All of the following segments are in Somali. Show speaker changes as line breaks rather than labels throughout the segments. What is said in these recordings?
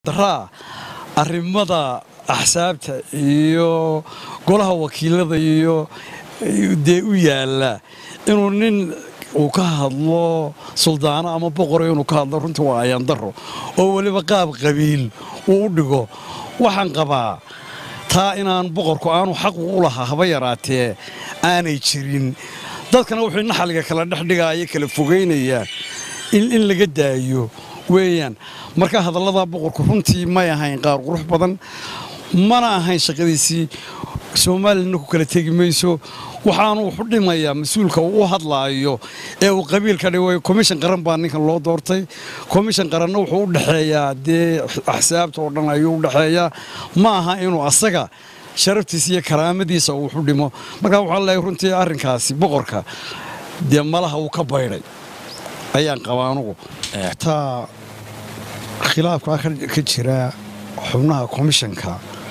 daraa arrimada axsaabta iyo golaha wakiilada iyo dee u yaalla inuu nin uu ka hadlo suldaano ama boqoro inuu ka hadlo runtii waa ayandaro oo weliba qaab qabiil uu u dhigo waxaan qabaa taa inaan boqorku aanu xaqu u lahaa haba yaraatee aanay jirin dadkana wuxuu naxaliga kala dhexdhigaaya kala fogaynaya in laga daayo weeyaan marka hadallada boqorku runtii may ahayn qaar qurux badan mana ahayn shaqadiisii soomaalina ku kala tegi mayso waxaanu wuxu dhimayaa mas-uulka uu u hadlaayo ee uu qabiilka dhigay komishan qaran baa ninkan loo doortay komishan qaranna wuxuu u dhexeeyaa dee axsaabta oo dhan ayuu u dhexeeyaa ma aha inuu asaga sharaftiisa iyo karaamadiisa uu wuxu dhimo markaa waxaa leeyahay runtii arrinkaasi boqorka dee malaha uu ka baydhay ayaan qabaa anugu taa khilaafkaa ka jira xubnaha komishanka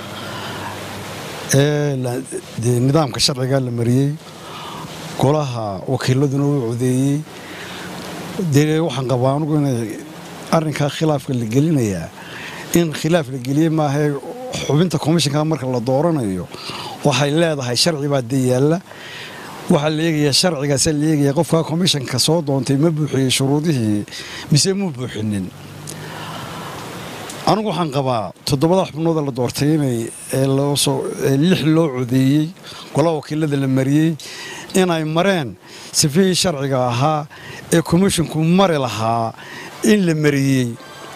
ee dee nidaamka sharciga la mariyey golaha wakiiladuna uu codeeyey dee waxaan qabaa anugu inay arrinkaa khilaafka la gelinayaa in khilaaf la geliyey maahae xubinta komishanka marka la dooranayo waxay leedahay sharci baa dee yaalla waxaa la eegayaa sharcigaasa la eegaya qofkaa komishanka soo doontay ma buuxiyey shuruudihii mise muu buuxinin anigu waxaan qabaa toddobada xubnooda la doortay inay lix loo codeeyey golaha wakiilada la mariyey inay mareen sifihii sharciga ahaa ee komishinku mari lahaa in la mariyey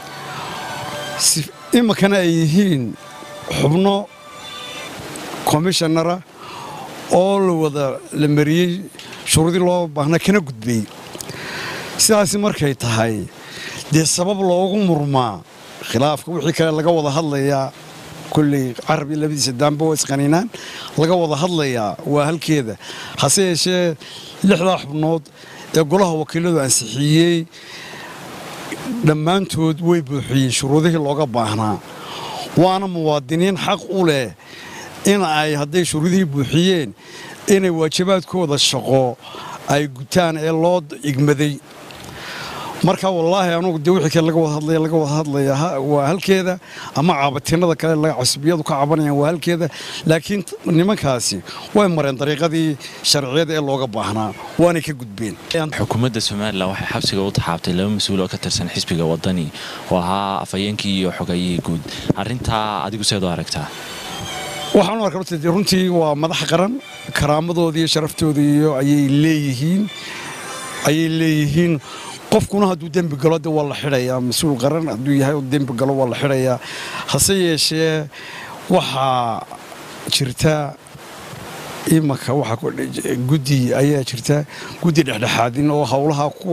iminkana ay yihiin xubno komishanara oo la wada la mariyey shuruudii loo baahna kana gudbay sidaasi markay tahay dee sabab loogu murmaa khilaafka wixii kale laga wada hadlayaa kulley carabi labadiisa daamba waa isqaniinaan laga wada hadlayaa waa halkeeda hase yeeshee lixdaa xubnood ee golaha wakiiladu ansixiyey dhammaantood way buuxiyeen shuruudihii looga baahnaa waana muwaadiniin xaq u leh in ay hadday shuruudihii buuxiyeen inay waajibaadkooda shaqo ay gutaan ee loo igmaday marka wallaahi anugu dee wixii kale laga wada hadlaya laga wada hadlaya waa halkeeda ama caabatinada kale casbiyadu ka cabanayaan waa halkeeda laakiin nimankaasi way mareen dariiqadii sharciyada ee looga baahnaa waanay ka gudbeen
xukuumadda somalilan waxay xabsiga u taxaabtay laba mas-uul oo ka tirsan xisbiga wadani oo ahaa afhayeenkii iyo xogayihii guud arrintaa adigu seed u aragtaa
waxaan u arkaa runtii waa madax qaran karaamadoodii iyo sharaftooda iyo ayay leeyihiin ayay leeyihiin qofkuna hadduu dembi galo de waa la xidhayaa mas-uul qaran hadduu yahay dembi galo waa la xidhayaa hase yeeshee waxaa jirta imanka waxaa guddi ayaa jirta guddi dhexdhexaadin oo howlaha ku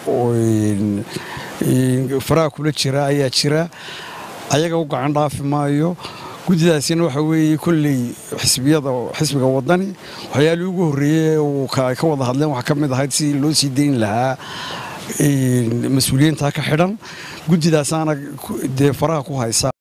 faraha kula jira ayaa jira ayaga u gacan dhaafi maayo guddidaasina waxa weeye kolley xisbiyada xisbiga wadani waxyaalii ugu horreeyey ay ka wada hadleen waxaa ka mid ahayd si loo sii dayn lahaa mas-uuliyiintaa ka xidhan guddidaasaana dee faraha ku haysa